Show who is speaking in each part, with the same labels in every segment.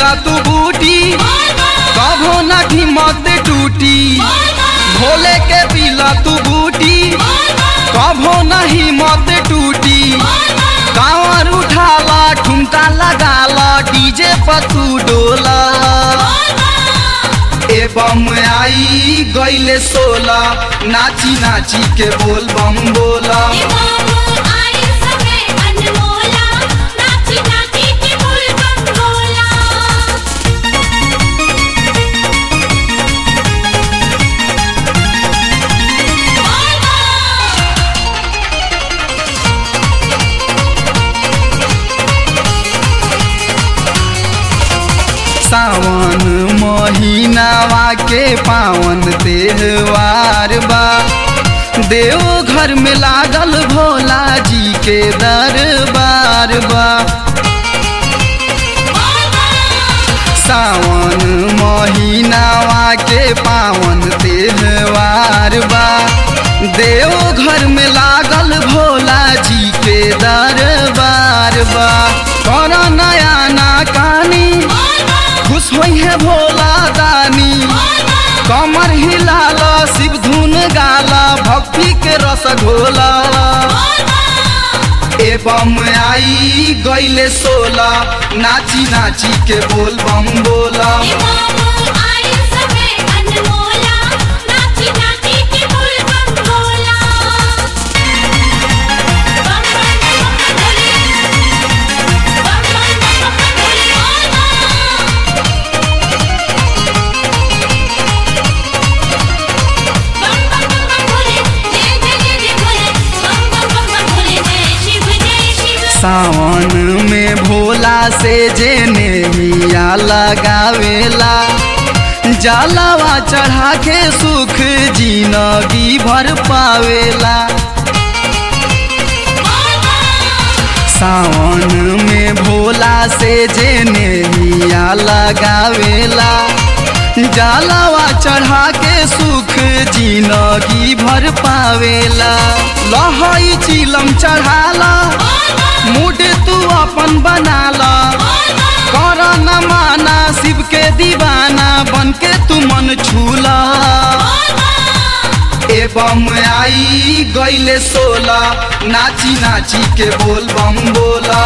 Speaker 1: पीला तू बूटी कभो ना हिम्मत टूटी भोले के पीला तू बूटी कभो ना हिम्मत टूटी कांवर उठाला ठुमका लगाला डीजे पर तू डोला ए बम आई गईले सोला नाची नाची के बोल बम बोला सावन महीनावा के पावन त्योहार बा देव घर में लागल भोला जी के दरबार बा सावन महीनावा के पावन त्योहार बा देव घर में लागल भोला जी के दरबार बा कर नया ना कानी खुश होई है भोला दानी कमर हिलाला शिव धुन गाला भक्ति के रस घोला ए बम आई गईले सोला नाची नाची के बोल बम बोला सावन में भोला से जेने मिया लगावेला जलावा चढ़ा के सुख जिनगी भर पावेला सावन में भोला से जेने मिया लगावेला जलावा चढ़ा के सुख जिनगी भर पावेला लहई चिलम चढ़ाला मूड तू अपन बनाला कर न माना शिव के दीवाना बन के तू मन छूला ए बम आई गईले सोला नाची नाची के बोल बम बोला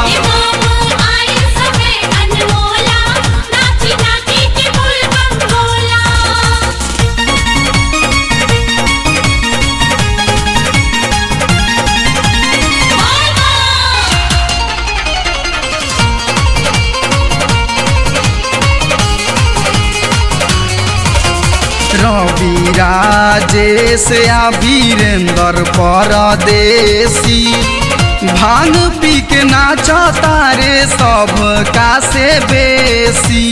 Speaker 1: रवि राजेश या वीरेंद्र परदेसी भांग पी के नाच तारे सब का से बेसी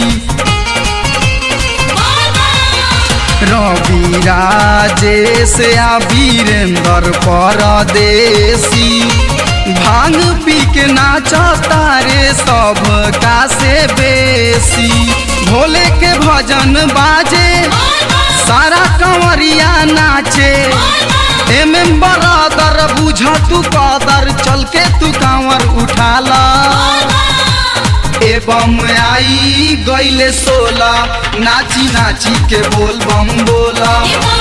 Speaker 1: रवि राजेश या वीरेंद्र परदेसी भांग पी के नाच तारे सब का से बेसी भोले के भजन बाजे सारा कंवरिया नाचे एम एम बरादर बुझ तू कदर चल के तू कांवर उठाला ए बम आई गईले सोला नाची नाची के बोल बम बोला